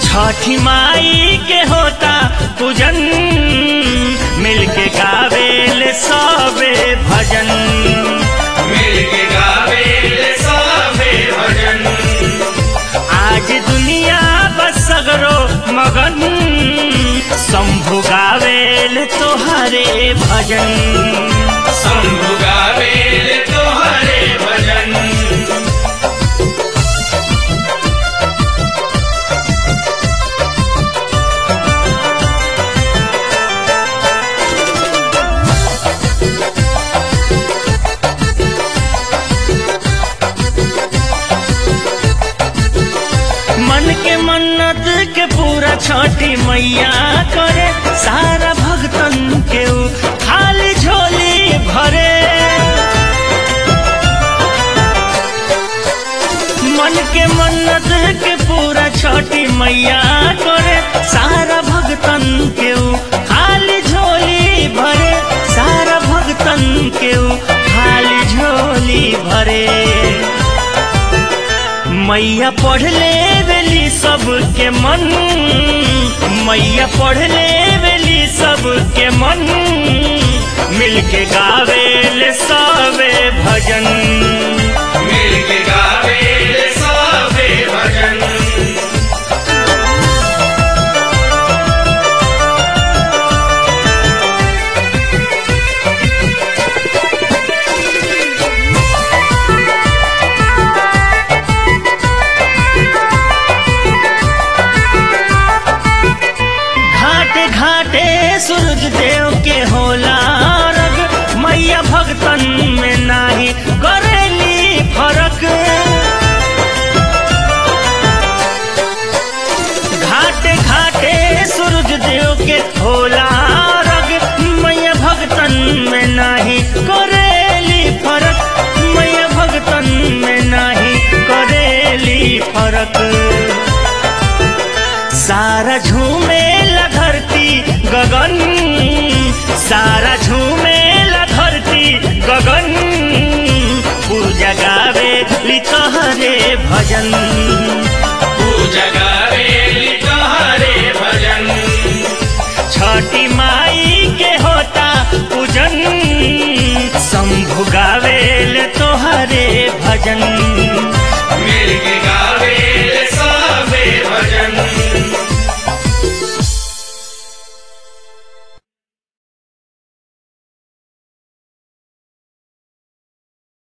छठी माई के होता पूजन मिलके गावेल सबे भजन मिलके गावेले सबे भजन आज दुनिया बस सगरो मगन शंभु गावेल तोहरे भजन शंभु गावेले तोहरे भजन मन के मन्नत के पूरा छठी मैया करे सारा भक्तन के ऊ खाली झोली भरे मन के मन्नत के पूरा छठी मैया करे सारा भक्तन के ऊ खाली झोली भरे सारा भक्तन के ऊ खाली झोली भरे मैया पढ़ ले बेली सबके मन मैया पढ़ ले बेली सबके मन मिलके गावेल सबे भजन मिलके गावेले सबे भजन घाटे घाटे सूरज देव के होला रग मैया भक्तन में नाही करेली फरक घाटे घाटे सूरज देव के होला रग मैया भक्तन में नाही करेली फरक मैया भक्तन में नाही करेली फरक सारा झूमेला धरती गगन सारा झूमेला धरती गगन पूजा गावे लिखहरे भजन पूजा गावेली तोहरे भजन छठी माई के होता पूजन शंभु गावेल तोहरे भजन